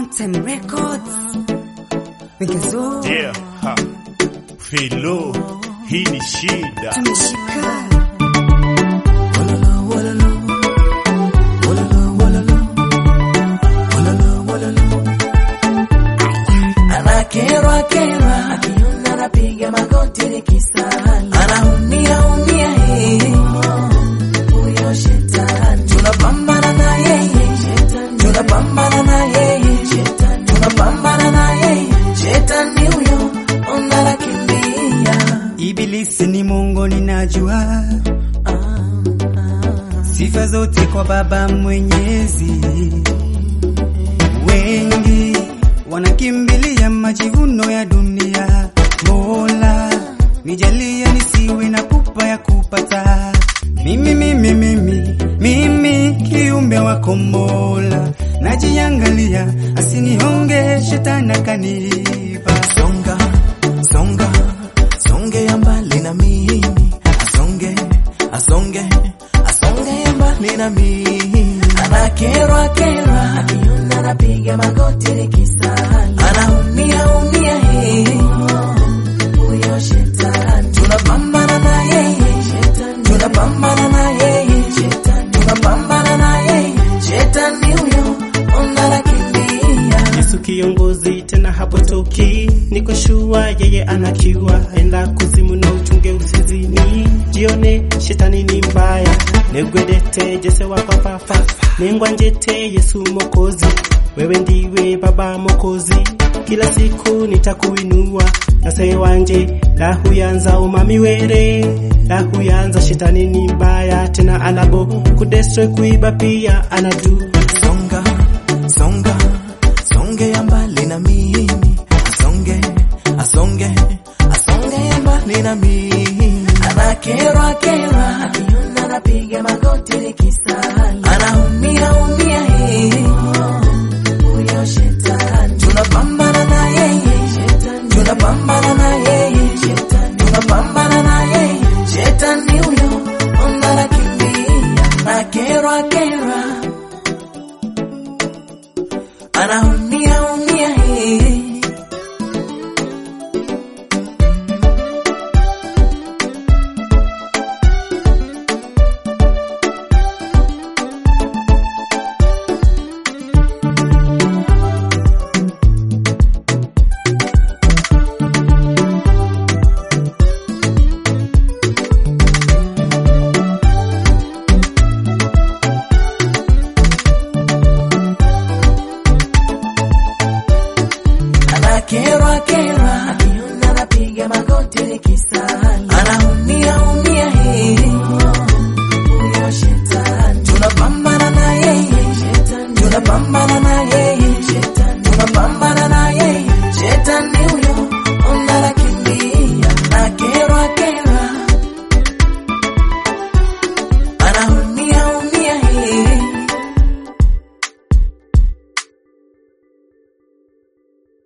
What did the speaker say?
Mountain Records. Wigazo Yeah, ha. Filo, hii ni shida. tumeshika anakerwa kerwa akiona anapiga magoti nikisali anaumia umia yeye huyo shetani tunapambana na yeye tunapambana na yeye tunapambana na yeye shetani huyo ona nakimbia Ibilisi ni Mungu ninajua, sifa zote kwa Baba Mwenyezi. Wengi wanakimbilia majivuno ya dunia, Mola nijalie nisiwe na pupa ya kupata mimi, mimi, mimi, mimi kiumbe wako Mola, najiangalia asinihonge shetani akaniiba songa songa songe ya mbali na mimi asonge asonge asonge ya mbali na mimi anakerwa kerwa akiona anapiga magoti nikisali anaumia umia yeye huyo shetani tunapambana na yeye tunapambana na yeye tunapambana na yeye shetani huyo ona nakimbia Yesu kiongozi tena hapotoki, niko shua yeye anakiwa, enda kuzimu na uchunge usizini, jione shetani ni mbaya, negwedete jese wa papafa, nengwa njete Yesu mokozi, wewe ndiwe baba mokozi, kila siku nitakuinua nase wanje lahuyanza umami were lahuyanza shetani ni mbaya tena anabo kudestroy kuiba pia anadu songa songa songe ya mbali na mimi asonge asonge asonge ya mbali na mimi anakerwa kerwa akiona anapiga magoti nikisali anaumia umia yeye huyo shetani tunapambana na yeye tunapambana na yeye tunapambana na yeye shetani huyo ona nakimbia nakerwa kerwa anaumia